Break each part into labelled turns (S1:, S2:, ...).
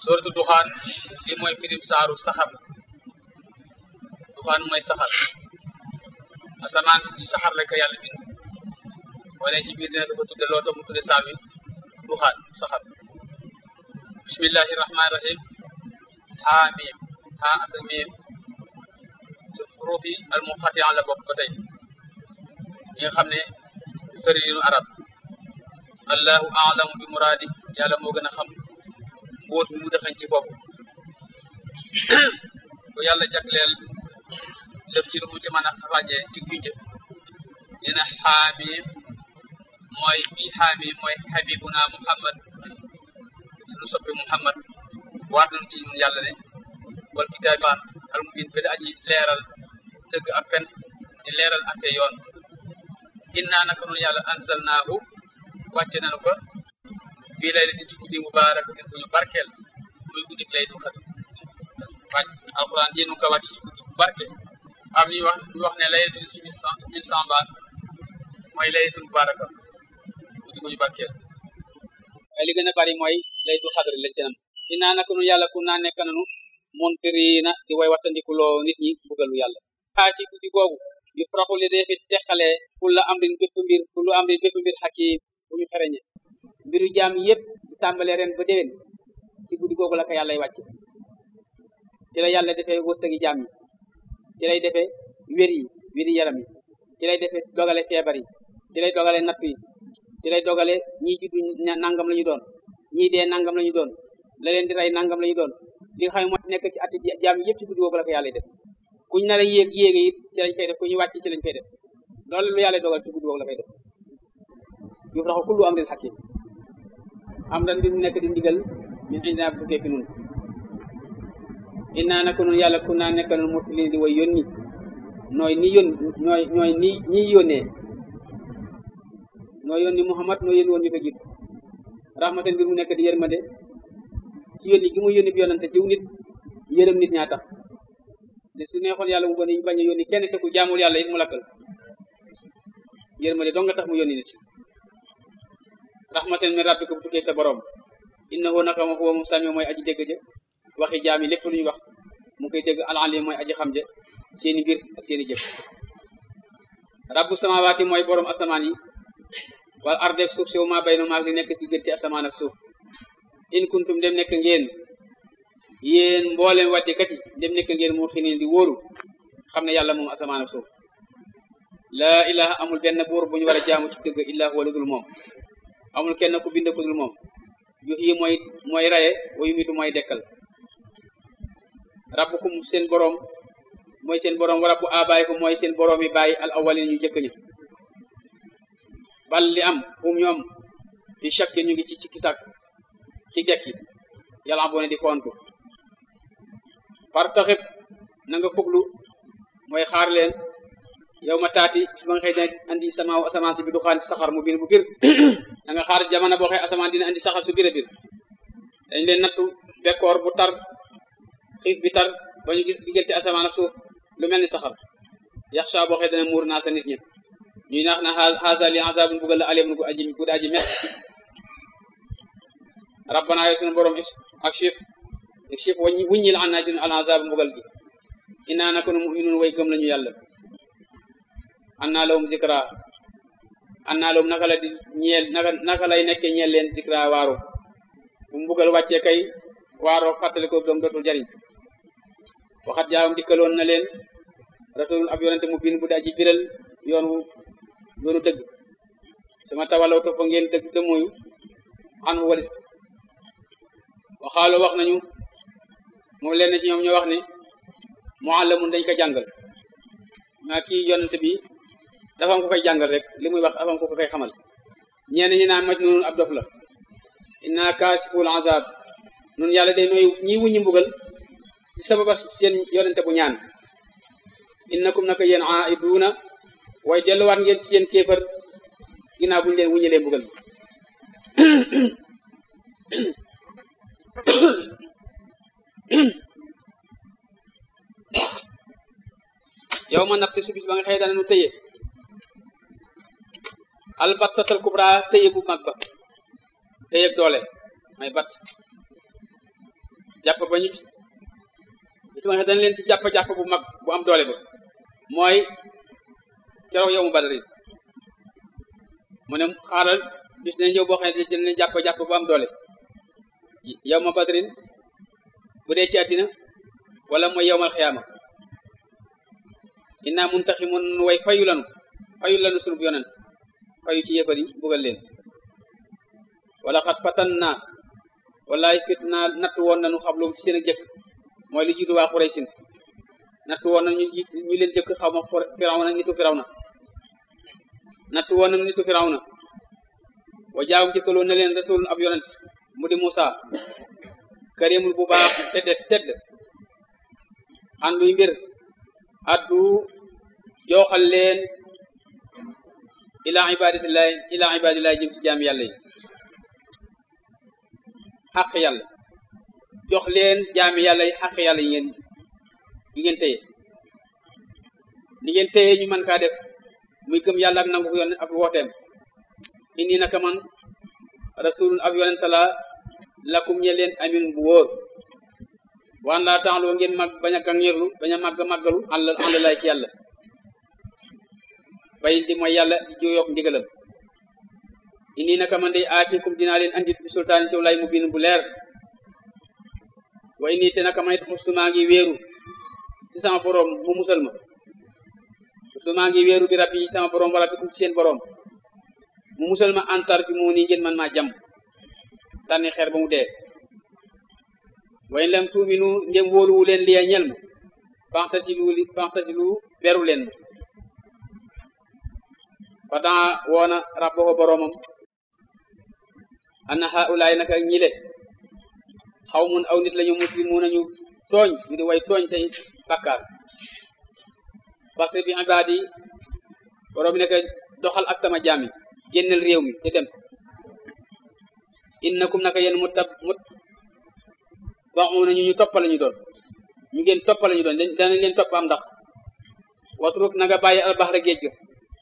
S1: suratu duxaan li mooy firim saaru saxar duxaan mooy saxar asamaan si saxar la ko yàlla bind wane ci biir dina ko tudde loo tax mu tudde saar wi duxaan saxar bismillahi rahmaani rahim xaa miim xaa ak miim ci xuruuf yi al muqatia la bokk ba tey ñi nga xam ne tërinu arab allahu alamu bi muraadi yàlla moo gën a xam mbóot mi mu dexañ ci bopp bu yàlla jagleel lëf ci lu mu ci mën a ràññee ci junj nee na xaamim mooy bi xaamim mooy xabibuna muhammad suñu soppi muhammad waat nañ ci ñun yàlla ne wal kitaabaan al mubin bi da aji leeral dëgg ak fen di leeral ate yoon innaa naka noonu yàlla ansalnaahu wàcce nañu ko fii laylatin ci guddi mubaarakatin bu ñu barkeel muy guddi laylatul xadr wàcc alxuraan ji nu ko wàcc ci guddi bu barke am ñu wax ñu wax ne laylatul si mille cent mille cent baan mooy laylatul mubaaraka guddi bu ñu barkeel waaye li gën a bari mooy laylatul xadr lañ ci nam innaa naka noonu yàlla ku naa nekk nanu muntirina di way wattandikuloo nit ñi bugalu yàlla xaa ci guddi googu yu faraxu li dee fi teqalee kulla amrin bépp mbir kullu amrin bépp mbir xakim bu ñu xereñe mbiru jaam yépp tàmbalee ren ba déwén ci guddi googu la ko yàlla wàcc ci la yàlla defee wërsëgi jaam yi ci lay defee wér yi wéri yaram yi ci lay defee dogale feebar yi ci lay dogale natt yi ci lay dogale ñii juddu nangam la ñu doon ñii dee nangam la ñu doon la leen di rey nangam la ñu doon li nga xam ne moo nekk ci atti jaam yépp ci guddi googu la ko yàlla def kuñ nar a yéeg yéege it ci lañ fay def ku ñu wàcc ci lañ fay def loolu lu yàlla dogal ci guddi googu la fay def yuf raxu kullu amrin hakim am ran mbir mu nekk di ndigal min indina bu tukkee fi nun innaa naka nun yàlla ku naa nekk nun mursalin di way yónni nooy ni yón ñooy ñooy ni ñi yónnee noo yónni Muhammad noo yónni woon ñu ko jiitu rahmatan mbir mu nekk di yërmande ci yónni gi mu yónni bi yonante ciw nit yërëm nit ñaa tax de su neexoon yàlla mu gën a bañ a yónni kenn te ku jaamul yàlla it mu lakkal yërmande dong nga tax mu yónni nit rahmatan min rabbika bu tukkee sa borom innahu naka ma huwa moom sami mooy aji dégg ja waxi jaam yi lépp lu ñu wax mu koy dégg alalim mooy aji xam ja seeni mbir ak seeni jëf rabbu samawaati mooy borom asamaan yi wal ardeeg suuf si ma bay no maag li nekk diggante asamaan ak suuf in kuntum dem nekk ngeen yéen mboolem waddikat yi dem nekk ngeen moo xinin di wóoru xam ne yàlla moom asamaan ak suuf laa ilaha amul benn buur bu ñu war a jaamu ci dëgg illa huwa lu dul moom amul kenn ku bind ku dul moom yu yi mooy mooy raye wa yumitu mooy dekkal rabbukum seen boroom mooy seen boroom wa rabbu abaaykum mooy seen boroom yi bàyyi al awalin ñu jëkk ñi bal li am hum ñoom di chaque ñu ngi ci ci kisak ci dekki yàlla boo ne di fontu par taxib na nga fuglu mooy xaar leen yow ma taati ba nga xëy dina andi sama asamaan si bi du xaan si saxar mu bir bu bir da nga xaar jamono boo xëy asamaan dina andi saxar su bir a bir dañ leen nattu bekkoor bu tar xiif bi tar ba ñu gis diggante asamaan ak suuf lu mel ni saxar yaxsha boo xëy dana muur naa sa nit ñi ñuy naax na haza li azabun bugal la alim gu aji gu aji met rabbana yow sunu borom ak chif ak chif waññi wuññil an naa ci al azab mbugal gi inaa naka nu muminun way gëm lañu yàlla an naa lawum zikra an naa lawum naka la di ñeel naka naka lay nekke ñeel leen zikra waaro bu mbugal wàccee kay waaro fàttali ko gëm dootul jariñ waxat jaawam dikkaloon na leen rasulun ab yonente mu biin bu daa ji biral yoon wu yoonu dëgg sama tawalaw topp ngeen dëgg dëmmuyu an wu walis waxaalo wax nañu moom leen ci ñoom ñoo wax ne muallamun dañ ko jàngal maa kii yonent bi dafa am ko koy jàngal rek li muy wax dafa am ko koy xamal ñenn ñi naan majnun ab dof la inna kaasiful azab nun yàlla day nooy ñi wuññi mbugal ci sababa seen yonente bu ñaan innakum naka yéen aiduuna waaye delluwaat ngeen ci seen kéefar ginnaaw bu ñu leen wuññilee mbugal yow ma natt si bis ba nga xëy dana nu tëye albattatal kubra tëye bu mag ba tëye doole may bat jàpp ba ñu bis ma dañ leen ci jàpp-jàpp bu mag bu am doole ba mooy keroog yow mu badari mu ne xaaral bis ne ñëw boo xam ne dañ leen jàpp-jàpp bu am doole yow ma badrin bu dee ci àddina wala mooy yowmal xiyaama inna muntaximun way fayu lanu fayu lanu sunub yonent fayu ci yëfar yi bugal leen wala xat fatan naa wallaay fit naa natt woon nañu xablu ci seen ak jëkk mooy li jiitu waa Xuraysin natt woon nañu jiit ñu leen jëkk xaw ma Firawna nitu Firawna natt woon nañu nitu Firawna wa jaawum jëkkaloon na leen rasulun ab yonent mu di Musa karimul bu baax tedd tedd ànduy mbir addu jooxal leen ila ibadatillahi ila ibadillahi jëm ci jaam yàlla yi xaq yàlla jox leen jaami yàlla yi xaq yàlla yi ngeen yi ngeen téye li ngeen téye ñu mën kaa def muy gëm yàlla ak nangu yoon ak wooteem indi naka man rasulun ab yonente la lakum ñe leen amin bu wóor waan laa taxloo ngeen mag bañ a gàngirlu bañ a màgg màggalu àll àll lay ci yàlla bay di mooy yàlla di juyok ndigalam indi naka man day aatikum dinaa leen andit bi sultaan ci lay mu biin bu leer wa indi te naka man it musumaa ngi wéeru ci sama borom mu musal ma musumaa ngi wéeru bi rabbi sama borom wala bi ci seen borom mu musal ma antar bi mu nii ngeen man maa jam sànni xeer ba mu dee way lam tuuminu ngeen wóoluwu leen liya ñel ma fanktasilu li fanktasilu beru leen ma fa daa woona rabbahu boromam anna haulaay naka ñile xaw mun aw nit lañu muslimu nañu tooñ ñu di way tooñ tey bakkaar parce que bi ibaadi borom nekk doxal ak sama jaam yi génnal réew mi te dem innakum naka yéen mu tab mut waxu nañu ñu topp lañu doon ñu ngeen topp lañu doon danañ leen topp am ndax watruk na nga bàyyi albaxra géej ga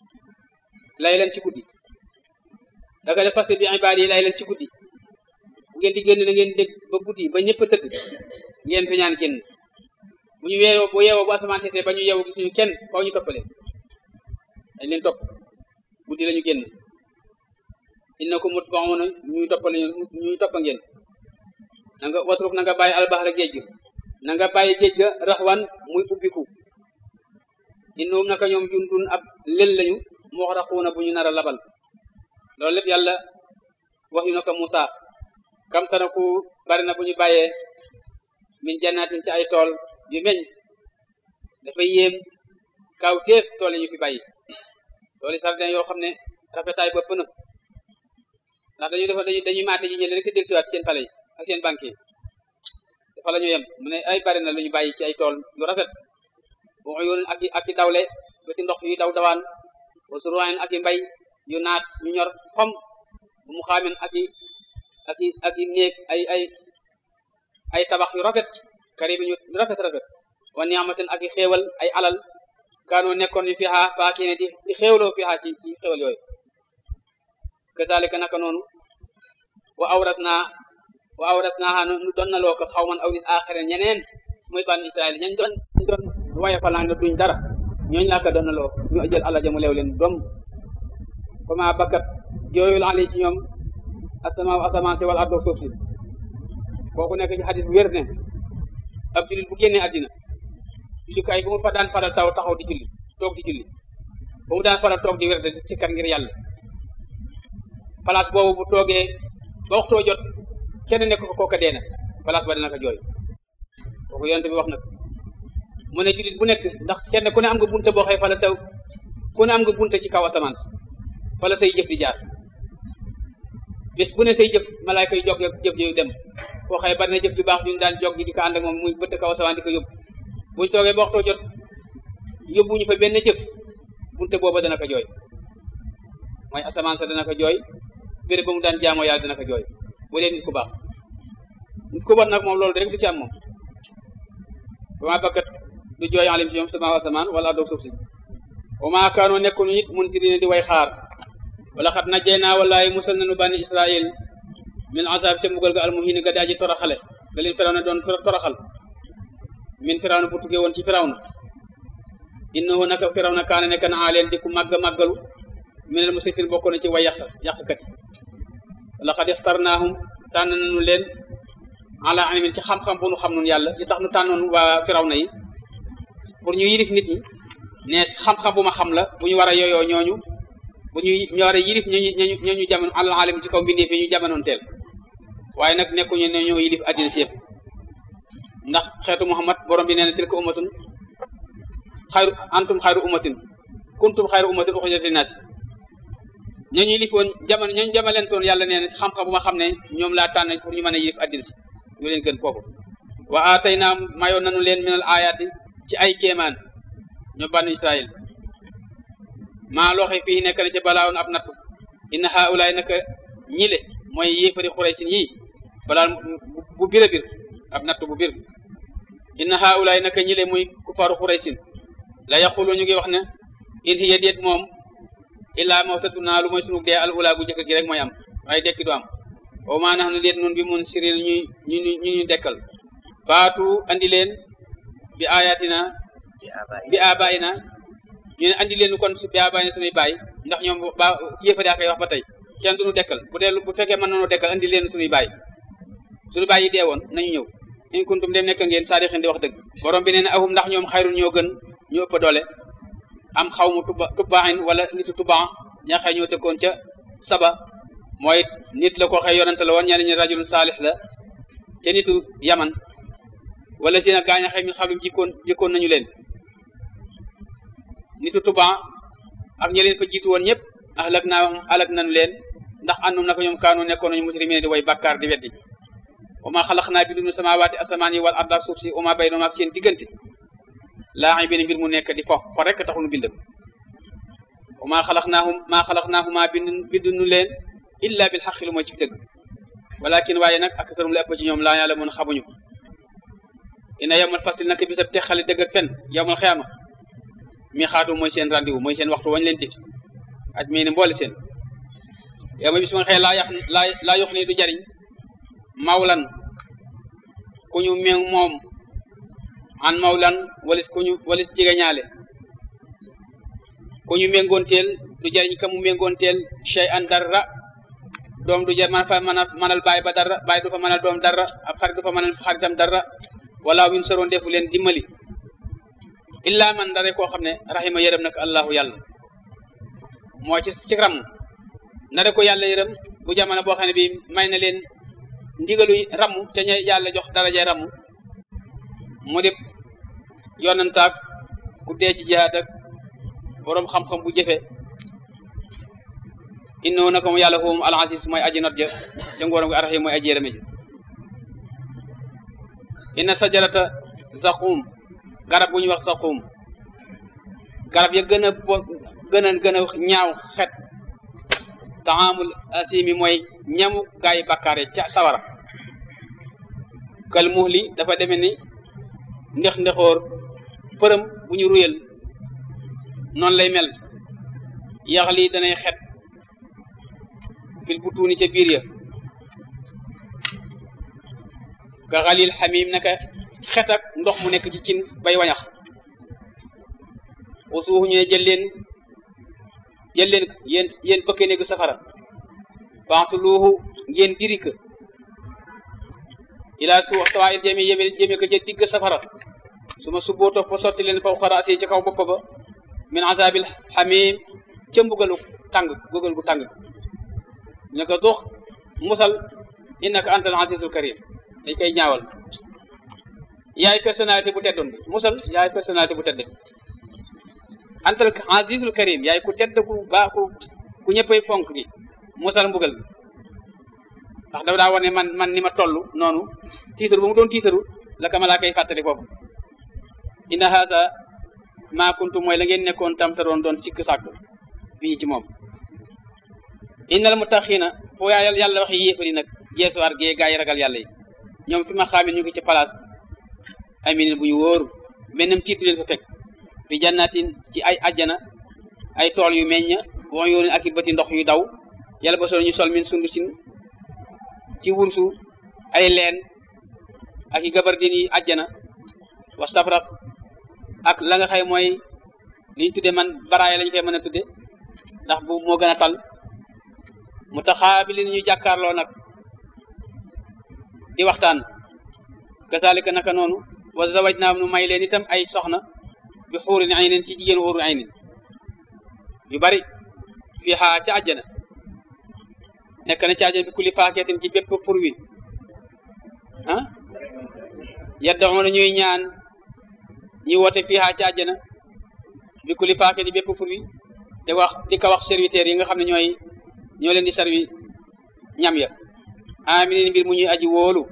S1: lay leen ci guddi da nga def parce que bi ibaad yi lay leen ci guddi bu ngeen di génn na ngeen dégg ba guddi ba ñëpp a tëdd ngeen fi ñaan génn bu ñu weeroo bu yeewoo bu asamaan seetee ba ñu yeewoo gisuñu kenn faw ñu toppale dañ leen topp guddi la ñu génn innakum mutba'una ñuy toppale ñuy toppa ngeen na nga watruk na nga bàyyi albaxra géej ga na nga bàyyi géej ga raxwan muy ubbiku innahum naka ñoom jundun ab lël lañu moo raxuuna bu ñu nar a labal loolu lépp yàlla wax yu na ko Musa kam tanaku bari na bu ñu bàyyee min jannatin ci ay tool yu meñ dafay yéem kaw téef tool yi ñu fi bàyyi tool yi sardin yoo xam ne rafetaay bëpp na ndax dañu defa dañu dañuy maate ji ñële rek del siwaat seen pale yi ak seen banque yi dafa la ñu yem mu ne ay bari na lu ñu bàyyi ci ay tool yu rafet bu yoon ak i ak i dawle ba ci ndox yu daw dawaan wa suruwaayin ak i mbay yu naat ñu ñor xom bu mu xaamen ak i ak i ak i néeg ay ay ay tabax yu rafet kari bi ñu rafet rafet wa niamaten ak i xéewal ay alal kaanoo nekkoon ñu fixa faakii ne di di xéewloo fixa ci ci xéewal yooyu kazalika naka noonu wa awras naa wa awras naa nu doon na loo ko xaw man aw nit aaxire ñeneen muy banu israel ñañ doon ñu doon waye falang na duñ dara ñooñu laa ko doon na loo ñu jël àlla jamu leew leen doom fama bakkat jooyul ali ci ñoom asamaaw asamaan si wala ardo suuf si kooku nekk ci xadis bu wér ne ab jullit bu génnee àddina jullukaay bu mu fa daan faral taw taxaw di julli toog di julli bu mu daan faral toog di wér de sikkar ngir yàlla place boobu bu toogee ba waxtoo jot kenn nekk ko kooka dee na place ba dina ko jooy kooku yonent bi wax na ko mu ne jullit bu nekk ndax kenn ku ne am nga bunte boo xëy fa la saw ku ne am nga bunte ci kaw asamaan si fa la say jëf di jaar bés bu ne say jëf malaayka yu jog jëf yooyu dem koo xëy bari na jëf ju baax ñu daan jog di ko ànd ak moom muy bëtt kaw asamaan di ko yóbbu buñ toogee ba waxtoo jot yóbbuñu fa benn jëf bunte booba dana ko jooy mooy asamaan sa dana ko jooy béréb ba mu daan jaamoo yàlla dana ko jooy bu dee nit ku baax nit ku bon nag moom loolu rek du ci am moom ba maa bakkat du jooy alim ci ñoom sama asamaan wala adoog suuf si wa maa kaanoo nekkul nit mun si dina di way xaar wala xat na jey naa wallaay musal nañu bani israil min azab ca mbugal ga almuhini ga daaji toroxale
S2: ga leen firaw na doon toroxal min firaw na bu tuggee woon ci firaw na innahu naka firaw na kaana nekk na leen di ku màgg màggalu minal musrifin bokk na ci way yàq yàqkat yi laqad ixtarnaahum tànn nañu leen ala ilmin ci xam-xam bu nu xam nun yàlla li tax nu tànnoon waa firaw na yi pour ñu yilif nit ñi ne xam-xam bu ma xam la bu ñu war a yooyoo ñooñu bu ñu ñu war a yilif ñooñu ñooñu ñooñu jamono alal alim ci kaw mbindeef yi ñu jamonoon teel waaye nag nekkuñu ne ñoo yilif àddina si yëpp ndax xeetu Muhammad borom bi nee na tilka ummatun xayru antum xayru ummatin kuntum xayru ummatin uxrijat linnaas ñooñu yilifoon jamono ñooñu jamalentoon yàlla nee na xam-xam bu ma xam ne ñoom laa tànn pour ñu mën a yilif àddina si ñu leen gën kooku wa aataynaam mayoon nañu leen minal ayaati ci ay kéemaan ñoo bànn Israël maa looxe fii nekk na ci balaawoon ab nattu inna haulaay naka ñile mooy yéefari xuraysin yii balaa bu bir a bir ab nattu bu bir inna haulaay naka ñile muy kufaaru xuraysin la yaqulu ñu ngi wax ne in hiya déet moom illaa mawtatuna lu mooy sunu dee al ula gu jëkk gi rek mooy am waaye dekki du am o maa nax na déet noonu bi mun siril ñu ñu ñu ñu dekkal baatu andi leen bi ayatina bi abayina ñu ne andi leen kon bi abayina sunuy baay ndax ñoom ba yéefari a koy wax ba tey kenn duñu dekkal bu dee bu fekkee mën nañoo dekkal andi leen sunuy baay suñu baay yi dee woon nañu ñëw in kuntum dem nekk ngeen saadixin di wax dëgg borom bi nee na ahum ndax ñoom xayrun ñoo gën ñu ëpp doole am xaw mu tuba tubbaaxin wala nitu tubbaa ña xëy ñoo dëkkoon ca saba mooy nit la ko xëy yonante la woon ñeneen ñi rajulun saalix la ca nitu yaman wala si nag gaañ a xëy min xablum jikkoon jikkoon nañu leen nitu tuban ak ñi leen fa jiitu woon ñëpp ahlak naa alak nañu leen ndax àndum naka ñoom kaanu nekkoon nañu mujrimine di way bàkkaar di weddi wa ma xalaq naa bi dunu samawaati asamaan yi wal arda suuf si uma bay noom ak seen diggante laa benn mbir mu nekk di fo fo rekk taxul nu bind wa ma xalaq naahum maa xalaq naahuma bind bindunu leen illa bil xaqi lu mooy ci dëgg walakin waaye nag ak sarum la ëpp ci ñoom laa yàlla mun xamuñu ina yawmal fasli naka bisab texale dëgg ak fen yawmal xiyaama mi xaatu mooy seen rendez-vous mooy seen waxtu wañ leen dig aj mii ne mboole seen yow ma bis ma xëy laa yax laa laa yox ni du jariñ mawlan ku ñu meŋ moom an mawlan walis ku ñu walis jege ñaale ku ñu méngoonteel du jariñ ka mu méngoonteel chey an dara doom du jar man fa mën a mënal baay ba dara baay du fa mënal doom dara ab xarit du fa mënal xaritam dara wala win soroon defu leen dimbali illa man dara koo xam ne rahima yërëm nag allahu yàlla moo ci ci ram na ko yàlla yërëm bu jamono boo xam ne bi may na leen ndigalu ramu te ña yàlla jox daraja ramu mu dib yonantaak ku dee ci jihaad ak boroom xam-xam bu jëfe innahu naka mu yàlla foofu al aziz mooy aji not ja ca ngóoram gi arrahim mooy aji yërëme ji inna sajarata zaqum garab bu ñuy wax zaqum garab ya gën a bo gën a gën a ñaaw xet taamul asimi mooy ñamu gaay yi bakkaare ca sawara kal muhli dafa deme ni ndex ndexoor përëm bu ñu ruyal noonu lay mel yax lii danay xet fil bu tuuni ca biir ya ka xalil xamim naka xet ak ndox mu nekk ci cin bay wañax usuux ñu ne jël leen jël leen yéen yéen bëkkee néegu safara waxtu luuxu ngeen diri ko ilaa su sawa il jëme yéme jëme ko ca digg safara su ma subboo topp sotti leen faw xara asi ci kaw bopp ba min azabil xamim ca mbugalu tàng mbugal gu tàng ñu ko dox musal innaka antal azizul karim dañ koy ñaawal yaay personnalité bu teddoon bi musal yaay personnalité bu tedd antal azizul karim yaay ku tedd ku baax ku ku ñëppay fonk gi musal mbugal bi ndax dafa daa wax ne man man ni ma toll noonu tiitaru ba mu doon tiitaru la ka malaa koy fàttali foofu inna haada maa kuntu mooy la ngeen nekkoon tam te doon doon sikk sàkk fii ci moom innal muttaqiina foo yàlla yàlla wax yéefari nag geesuwaar gee gaa yi ragal yàlla yi ñoom fi ma xaamee ñu ngi ci place aminin bu ñu wóoru mennam tiit du leen fa fekk fi jannatin ci ay ajjana ay tool yu meññ wax yoonu ak i bëti ndox yu daw yàlla ba sol ñu sol min sundusin ci wursu ay leen ak i gabar din yi àjjana wa sabraq ak la nga xay mooy li ñu tudde man baraaya lañu koy mën a tudde ndax bu moo gën a tal mu taxaabili ñu jàkkaarloo nag di waxtaan kasaalika naka noonu wa zawaj naa nu may leen itam ay soxna bi xuurin aynin ci jigéen xuurin aynin yu bari fii xaa ca àjjana nekk na ci àjjana bi kulli faakeetin ci bépp fur wi ah yaddaxoona ñuy ñaan ñi woote fii xaa ca àjjana bi kulli faakeetin bépp fur wi te wax di ko wax serviteurs yi nga xam ne ñooy ñoo leen di servi ñam ya aminin mbir mu ñuy aji wóolu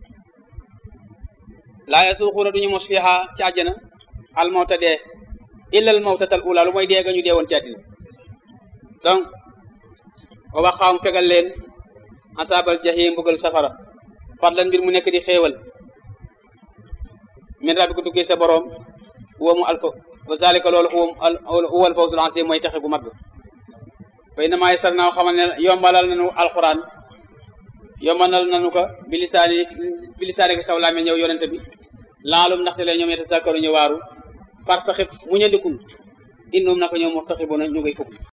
S2: laa yasuuxuuna duñu mos fiiha ci àjjana al mawta dee illa al mawtatal ula lu mooy dee ga ñu dee woon ci àddina donc wa waxaam fegal leen asaabal jahim mbugal safara fadlan mbir mu nekk di xéewal min rabbi ko tukkee sa boroom huwa mu alfa wa zalika loolu huwa al fawzul azim mooy texe bu mag fa innamaa yassarnaahu xamal ne yombalal nañu alquran yombalal nañu ko bilisaani bilisaani ko saw laame ñëw yonente bi laalum ndaxte lee ñoom yetazakkaru ñu waaru fartaxib mu ñandikul innum naka ñoom murtaxibuna ñu ngay fukk